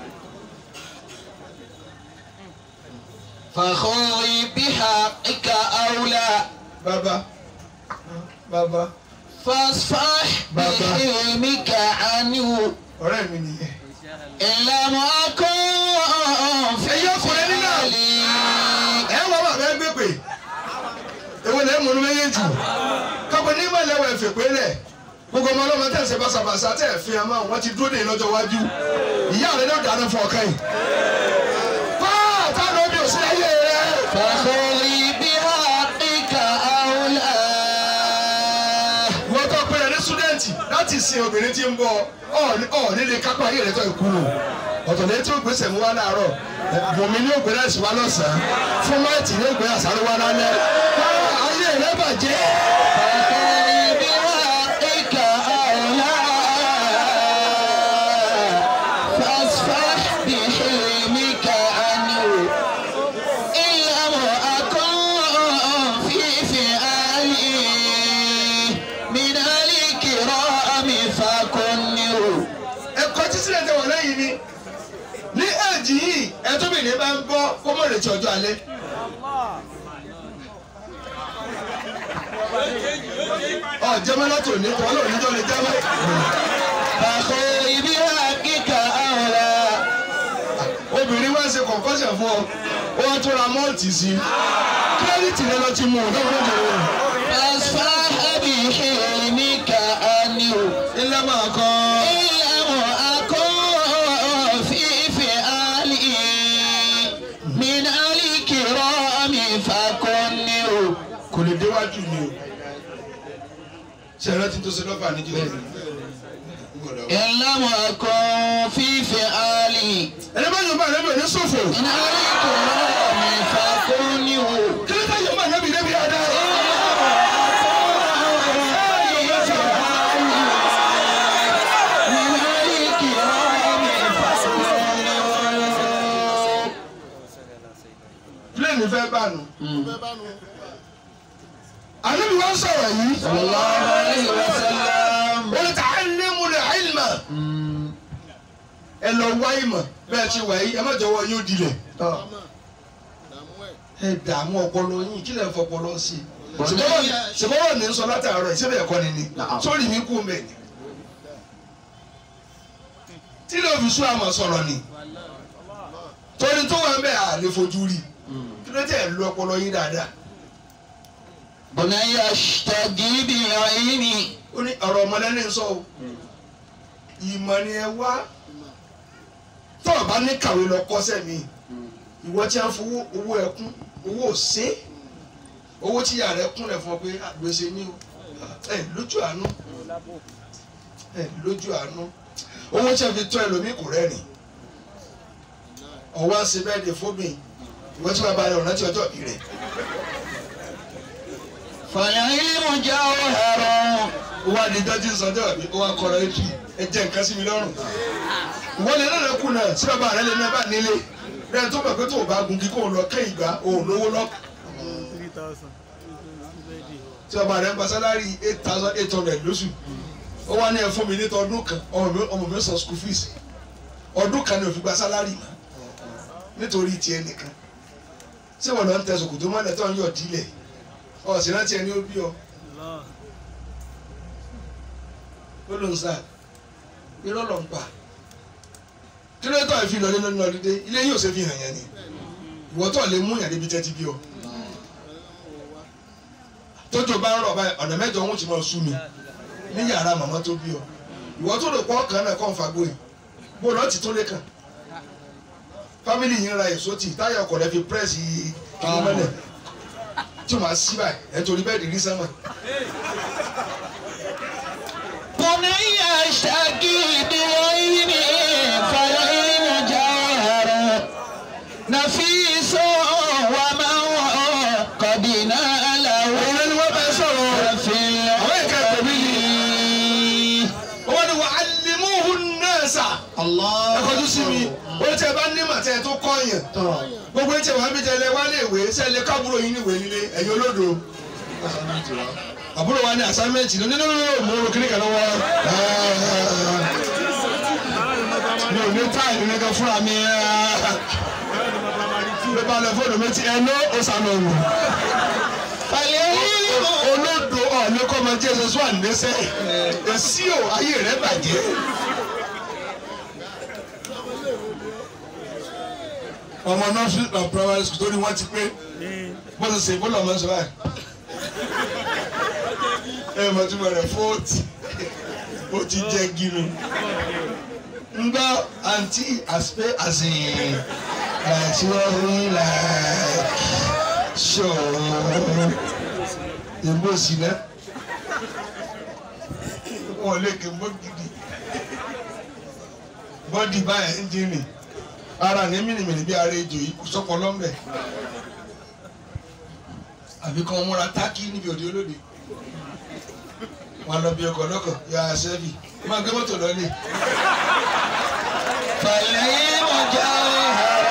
فخذ بحقك أولى bàbá bàbá فاصفح بابا. بحلمك عنه ọ̀rẹ́ mi nìyẹn. إن لم أكن في ẹ̀yin ọkùnrin nínú فعالي ẹ̀ ń wọ́n bàbá ẹ gbé pè èwo lẹ́ mú un méjèèjì kápẹ́ ní ìmọ̀lẹ́ wọ̀ ẹ̀fẹ̀ pé lẹ̀ gbogbo ọmọ ọlọ́mọ tẹ̀ ń ṣe bàṣàbàṣà tẹ̀ ẹ̀ fi hàn máa wọ́n ti dúró dé lọ́jọ́ iwájú ìyá rẹ̀ ló dáná fún ọ̀kan yìí. fáà táwọn òbí ò sí ayé rẹ̀. فخذ بحقك أولى wọ́n tó pèrè ní súdẹ́ǹtì láti sin obìnrin tí ń bọ̀ ọ̀ nílé kápá ayé rẹ̀ tó ìkú nù ọ̀tọ̀ ní tí ó gbèsè mú wá láàárọ̀ bùnmi ní ògbé láìsí wá lọ́sàn-án fún máìtì ní ògbé àsáré wá lálẹ́ káà ayé rẹ̀ bàjẹ́. فخذ بحقك أولى فاصفح بحلمك عنه إن لم أكن في فعالي من الكرام فكن ẹ̀kọ́ tí sílẹ̀ tẹ wọ̀ lẹ́yìn ni ní èjì yìí ẹtọ́bìnrin bá ń gbọ́ kó mọ̀ retí ọjọ́ alẹ́. ọ jẹ́mọ́ láti òní kọ́ lóò níjọ́ lè jẹ́mọ́. فخذ بحقك أولى obìnrin wá ṣe kọ̀ǹkọ́ṣẹ̀ fún ọ wọ́n tún ra mọ́ọ̀tì sí i kírẹ́dìtì rẹ lọ ti mú un lọ́wọ́ lọ́wọ́ فاصفح بحلمك عنه ilé máa kọ́ إن لم أكن في فعالي من الكرام فكنه kò lè déwájú mi o ṣe é rántí tó ṣe lọ́fà níjọ́ إن لم أكن في فعالي ẹni bá yọ̀ bá rẹ̀ bẹ̀ ní ṣòfò من الكرام فكنه kí ló dé yọ̀ bá rẹ̀ bẹ̀ débi dáadáa. pílẹ̀nì fẹ́ bá nu. fẹ́ bá nu. ànábi wá sọ̀rọ̀ yìí. sallallahu alayhi wa sallam. wọ́n ta ẹlẹ́mu rẹ̀ àìlmà. ẹ lọ wá ìmọ̀ bẹ́ẹ̀ ti wà yìí ẹ má jọ̀wọ́ yóò dilẹ̀. Dàmú dàmú ẹ̀. ẹ dààmú ọpọlọ yín kí lè fọpọlọ sí i. sèbọ́wọ́ ní sọ látàárọ̀ ìṣẹ́bẹ̀ ẹ̀kọ́ ni ni sórí mi kú mẹ́ ni. tí lè fi sún àmọ̀ sọ̀rọ̀ ni. torí tó wà ń bẹ̀ à lè fojú rí kí ló tẹ̀ lu ọpọlọ yín dáadáa. bunayya ashtagi bi ayni. ó ní ọ̀rọ̀ ọmọlẹ́ni ń sọ o ìmọ̀ ni ẹ wá tó o bá ní kàwé lọ kọ́sẹ̀ mi ìwọ tí a ń fowó owó ẹkún owó òsè owó tí ìyá rẹ kún rẹ fún ọ pé àgbèsè ní o ẹ lójú àánú ẹ lójú àánú owó tí a fi tọ́ ẹlòmíì kò rẹ́rìn ọwọ́ ń ṣe bẹ́ẹ̀ de fóbìn ìwọ tí wàá bá rẹ ọ̀nà tí ọjọ́ bí rẹ̀ fal-ilmu jawharun. wọ́n á di dájú sọ́jọ́ mi wọ́n á kọ́ra ètù ẹ jẹ́ nǹkan sí mi lọ́rùn. ìwọ́n lè náà kú náà sí bàbá rẹ lè náà bá nílé rẹ tó bẹ̀ pé tó o bá gun kí kò lọ kẹ́ ìgbà òun lówó lọ. three thousand. tí bàbá rẹ ń gba sálárì eight thousand eight hundred lóṣù ó wá ní ẹ fún mi ní ọdún kan ọmọ mi ọmọ mi san school fees ọdún kan ni ò fi gba sálárì mọ́ nítorí tiẹ̀ nìkan ṣé wọn lọ ń tẹ sòkòtò mọ́lẹ̀ tó ń yọ̀ dílẹ̀ ọ̀sìn rántí ẹni ó bí ọ Allah. ó ló ń sá irọ́ lọ ń pa kí ló tọ́ ìfi lọlé lọ́nà ọdún dé ilé yóò ṣe fi hàn yẹn ni ìwọ tó lè mú yàn débi tẹ́tí bí ọ tójò bá ń rọ̀ báyìí ọ̀nà mẹ́jọ ń ti máa sú mi ní yàrá màmá tó bí ọ ìwọ tó lè pọ́ kan náà kọ́ ń fagbó yìí bó lọ́ọ́ ti tó lé kàn fámìlì yìí ń ra èso tì táyà ọkọ̀ rẹ fi pírẹ́sì kìnnìún mọ́lẹ̀ tí wọ́n á sí báyìí ẹ̀ torí bẹ́ẹ̀ dì rí sẹ́wọ̀n. bunayya ashtagi bi ayni. fal-ilmu jawharun. nafisun wa man qad nalahu. òun lẹni wọ́n bẹ sọ̀rọ̀ fil àwọn ìka ìpèmí ilmi. wọ́n ní wà á lè mú òun náà sà. Allah. ẹ kọjú sí mi ó tẹ bá ní màtẹ tó kọ́ yẹn gbogbo ẹ tẹ wàá bí tẹlẹ wá lè wé sẹlẹ kábúrò yín níwèé nílé ẹ̀yin olódo àbúrò wa ní asámẹ́ǹtì ní nínú mo ro kíní kan lọ́wọ́ mi ò ní táì nínú kan fúnra mi bí bá lọ fóònù mi ti ẹ ló ó sànù òwò fal-ilmu. olódo ọ̀ọ́lẹ́ kọ́ máa jẹ́ ẹsẹ̀ sún àníṣẹ́ èsì ò ayé rẹ̀ bàjẹ́. ọmọ nursery and primary school torí wọ́n ti pé bó ti ṣe bọ́lá ọmọ ṣe báyìí. ẹ mọ̀ tí mo rẹ̀ fóòtì ó ti jẹ́ gírù. ń gbọ́ àǹtí àṣepé àṣeyìn láti wọ́n rí like ṣọ́ọ́ èmbó sí náà wọn lè ké mbó gidi bọ́dì báyà ẹ́ńjìnì ara ní mìnìmìnì bí ara ejò yìí kò sọ́pọ̀ lọ́mbẹ̀ àbí kan múra tákì níbi òde olóde wọn lọ bí ọkọ̀ lọ́kọ̀ yà á sẹ́fì máa gbé mọ́tò lọ́lẹ̀ fal-ilmu jawharun.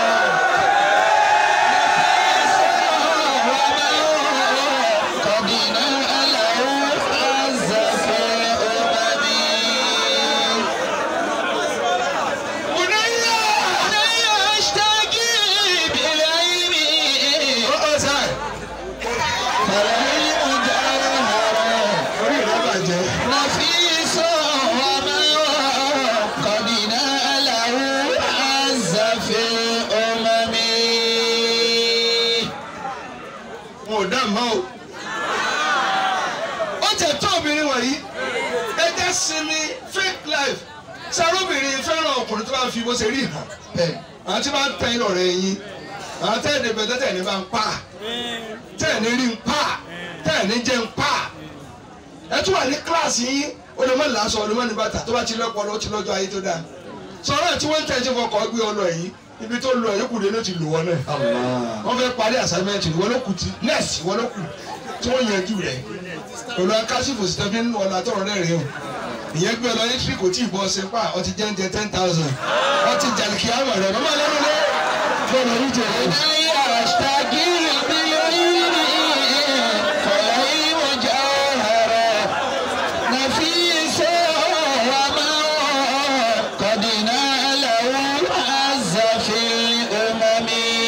قد ناله عز في الأمم bùnẹ́yà bunayya ashtagi نفيس وما قد ناله عز في الأمم wọn ò dá mọ́ o. ó jẹ́ tó obìnrin wọ̀nyí ẹ jẹ́ sinmi fake life sarobìnrin fẹ́ràn ọkùnrin tó bá ń fi bó ṣe rí hàn bẹ́ẹ̀ àwọn tí wọ́n tẹ́ ìlọ rẹ̀ yín àwọn tẹ́ ẹ̀dẹ̀ bẹ̀tẹ̀ tẹ̀ ní bá ń pa tẹ́ ẹ̀ ní rí ń pa tẹ́ ẹ̀ ní jẹ́ ń pa ẹ tún wà ní kíláàsì yín ó lè má làásọ ó lè má ní bàtà tó bá ti lọ́pọ̀ ló ti lọ́jọ́ ayé tó dáa sọ̀rọ̀ tí wọ́n ń tẹ̀ ẹ́ tí wọ́n kọ́ gbé ọ lọ yìí ibi tó lọ yìí kù dé ló ti lò wọ́n náà wọ́n fẹ́ parí assignment wọ́n ló kù tí nẹ́ẹ̀sì wọ́n ló kù tí wọ́n yanjú rẹ̀ pẹ̀lú akásífò sí tẹ́fí nínú ọ̀la tọ̀rọ̀ rẹ̀ rẹ̀ o ìyẹn gbé ọlọ́yìn tí kò tí ì bọ́ ṣe pa ọtí jẹ́ǹjẹ́ ten thousand ọtí jàlìkì àmọ̀ rẹ̀ mọ́mọ́ lẹ́nu lé fọlọ́ ní jẹ̀ ẹ́. يشتغل بالعلم فالعلم جوهر نفيس وما قد ناله عز في الأمم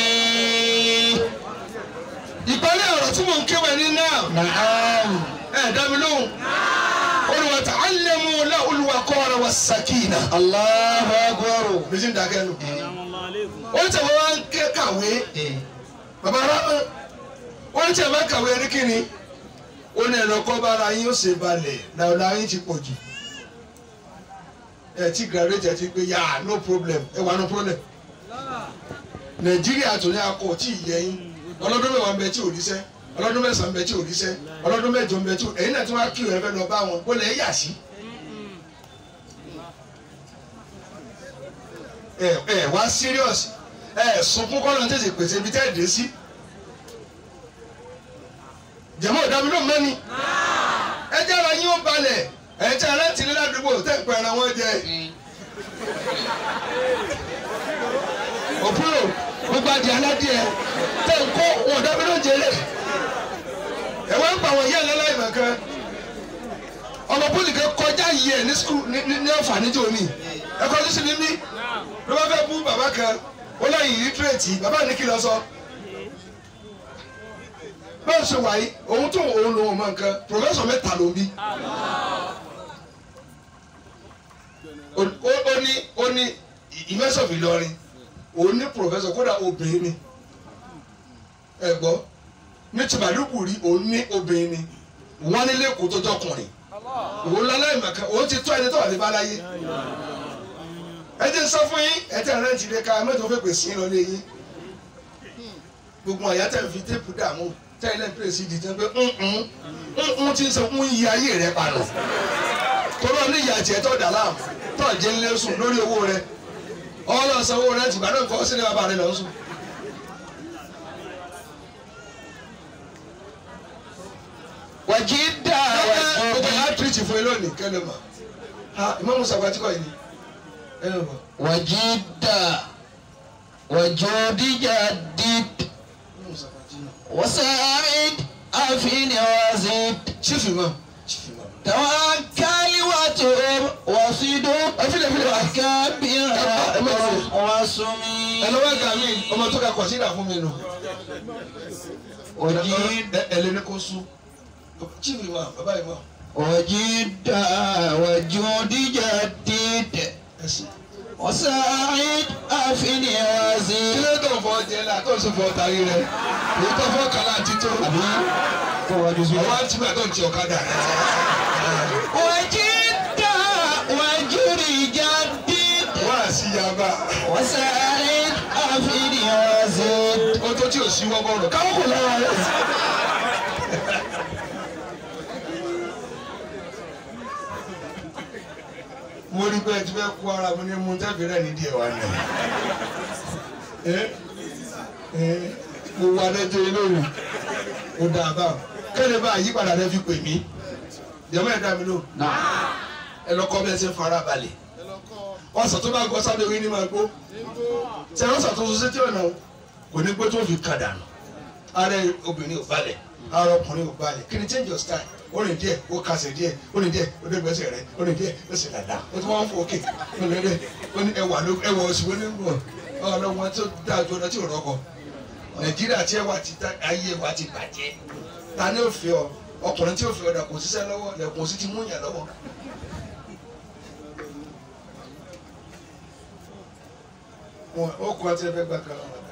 ìparí ọ̀rọ̀ tí mò ń kéwà ní náà نعم ẹ̀ dá mi lóhùn olùwà ta'allamu la olùwà kọ́ra wa sakina. الله أكبر bísí ń dàgẹ́ nù. Assalamu alaikum. ó ń tẹ̀wé wá ń ké kàwé bàbá rámọ́ ó ń tẹ̀wé kàwé ní kíni ó ní ẹ̀rọ kọ́ bára yín ó ṣe balẹ̀ làwọn yín ti pọ̀ jù ẹ ti graduate ẹ ti gbé yà no problem ẹ wà no problem nàìjíríà tó ní akọ tí ì yẹ yín ọlọ́dún mẹ́wàá ń bẹ tí ò ríṣẹ́ ọlọ́dún mẹ́sàn-án ń bẹ tí ò ríṣẹ́ ọlọ́dún mẹ́jọ ń bẹ tí ò ẹ̀yin náà tí wọ́n á kí ẹ fẹ́ lọ bá wọn ó lẹ̀ yà sí. ẹ ẹ wá serious ẹ sunkún kọ́ ló ń tètè pèsè ibi tẹ́ ẹ dé sí. jẹ̀mọ́ ìdámi ló mẹ́ni. ẹ jẹ́ ara yín ó balẹ̀ ẹ jẹ́ aláǹtí ní ládùúgbò tẹ́ ń pẹ́ ara wọn jẹ. òpúrò gbogbo adìẹ aládìẹ tẹ́ ń kó wọn ìdámi ló ń jẹlẹ̀. ẹ wá ń pa àwọn ìyá ẹ̀ lọ́láì mọ̀kan. ọmọ pólì kan kọjá yìí ẹ̀ ní skul ní ní ọ̀fà níjọ́ ni ẹ kọjú sí ní mí ló bá fẹ́ bú bàbá kan ó lẹ́yìn lítírèètì bàbá ní kí lọ sọ. báwo ṣe wà yìí òun tó òun lòun mọ nǹkan pòfẹ́sọ̀ mẹ́ta ló ń bí. ó ó ní ó ní ìmẹ́sọ̀fì Ìlọrin òun ní pòfẹ́sọ̀ kódà obìnrin ni ẹ gbọ́ ní tìbàdúkù rí òun ní obìnrin ni wọ́n nílé kó tó jọkùnrin òun lọ́lá ìmọ̀kan òun ti tó ẹni tó wà ní báláyé ẹ jẹ́ sọ fún yín ẹ tẹ́ rẹ́ǹtì lé ká mẹ́tò fẹ́ pèsè yín lọ lé yín gbogbo àyà tẹ̀ fi téèpù dààmú tẹ́ ilé pèsè ìdí tẹ́ pé ń ti ń sọ ń yí ayé rẹ pànù torí ọ ní ìyá tiẹ̀ tó dà láàmú tó jẹ́ ń lé sùn lórí owó rẹ ọlọ́ san owó rẹ tìgbà náà kọ́ sílẹ̀ bàbá rẹ lọ sùn. وجدا gbogbo وجودا yà á tìrìtì fún yín lónìí kẹ́lẹ́ mọ̀ ha ìmọ̀ musa gba tíkọ̀ yìí ni ẹ lọ bọ̀ وجدا وجود جدد ìmọ̀ musa gba tíkọ̀ وساعد أفين وزد chief imam chief imam. توكل وتوب وصدق Ẹfílẹ̀ ẹfílẹ̀ wá. وكبر ẹ má fi. وسمي ẹ lọ́wọ́ ẹ̀ka mi ọmọ tó ka kọ̀sídà fún mi nù. وجد ẹ ẹ lé ní kó sún chief imam bàbá imam وجدا وجود جدد ẹ sìn. وساعد أفين kí وزد ló tó fọ jẹ la tó ń sọ fọ tari rẹ èyí tó fọ kàlá àti tó ọwọ́ àti bàtọ̀ ti ọ̀kadà rẹ. وجدا وجود جدد wọ́n á sí yaba وساعد أفين وزد ó tó tí ò sí wọ́n bọ̀rọ̀ káwọn kò lára rẹ. mo rí pé ẹ ti fẹ́ kó ara mi ní mu tẹ́fì rẹ̀ ní díẹ̀ wá ní. mo wà lẹ́jọ́ inú mi mo dà bá kẹ́lẹ́ bá àyípadà rẹ fi pè mí jẹ́mọ́ ẹ̀ dá mi lò ẹ lọ kọ́ bẹ́ẹ̀ ṣe fara balẹ̀ ẹ lọ kọ́ ọ̀sán tó bá gbọ́ sábẹ́ orí ní máa gbó tí a lọ́sàn tó so sétí ọ̀nà kò ní pé tó fi kà dànù ara obìnrin ò balẹ̀ ara ọkùnrin ò balẹ̀ kí ni change your style ó rìn díẹ̀ ó kàsẹ̀ díẹ̀ ó rìn díẹ̀ ó dé gbèsè rẹ̀ ó rìn díẹ̀ ó sì dàda ó tún wọ́n fò òkè ó lè dẹ̀ ó ní ẹwà ló ẹwà oṣù wo ní gbọ̀ ọ̀rọ̀ wọn tó dáa ju ọ̀nà tí ò rọ́kọ nàìjíríà tí ẹwà ti ta ayé wa ti bàjẹ́ ta ni ó fi ọ ọkùnrin tí ó fi ọ̀dà kò síṣẹ́ lọ́wọ́ lẹ̀kùn sí ti mú yàn lọ́wọ́ wọn ó kọ́ tí ẹ fẹ́ gbà kan lọ́wọ́